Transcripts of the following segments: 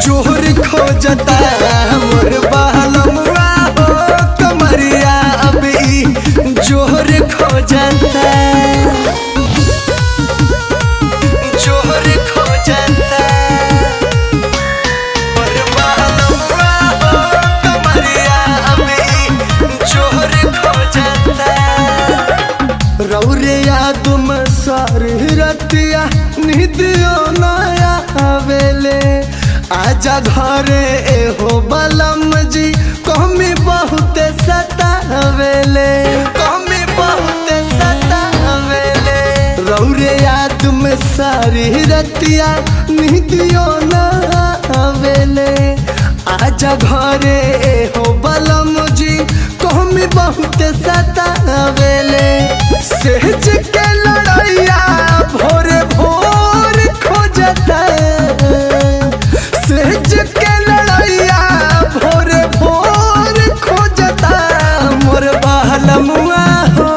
जोहर खोजता मोर बहलमुआ हो कमरिया अब ई जोहर खोजता जोहर खोजता मोर बहलमुआ हो कमरिया अब ई जोहर खोजता रौरिया तुम सर रतिया निदियो नया आवेले आजा घरे एहो बलम जी कमी बहुत सतावेले कमी बहुत सतावेले रौरिया तुम सारी रतिया निदियो नया आवेले आजा घरे एहो बलम जी कमी बहुत सतावेले सहज के लड़ैया भोरे भोर खोजता सहज के लड़ैया भोरे भोर खोजता मोर बहलमुआ हो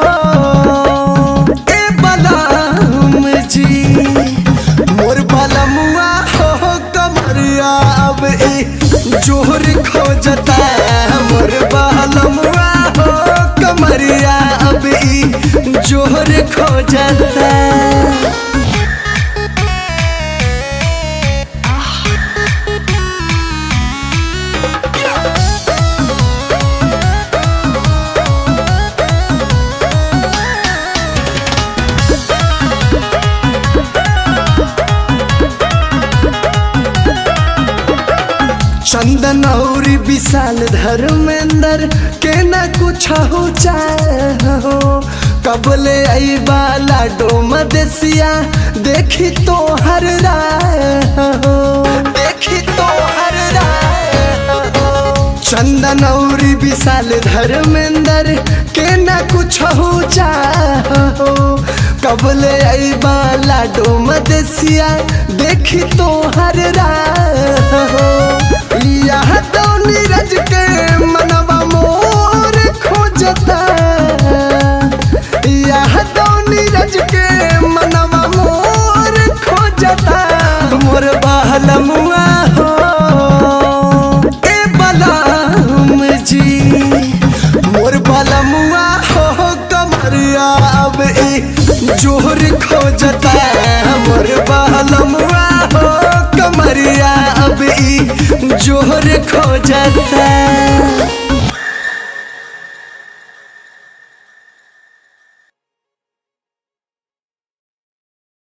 ए बलम जी मोर बलमुआ हो कमरिया अब ई जोहर खोजता मोर बहलमुआ हो कमरिया अब ई जोहर खोजता चंदन और विशाल धर्मेंद्र के न कुछ हो चाहो कबले आई बाला डोम देसिया देखी तो हर राहो देखी तो हर राहो चंदन और विशाल धर्मेंद्र के न कुछ हो चाहो कबले आई बाला डोम देसिया देखी तो हर राहो यह तो नीरज के मनवा मोर खोजता यह तो नीरज के मनवा मोर खोजता मोर बहलमुआ हो ए बलम जी मोर बलमुआ हो कमरिया अब ई जोहर खोजता मोर बहलमुआ हो कमरिया अब ई जोहर खोजता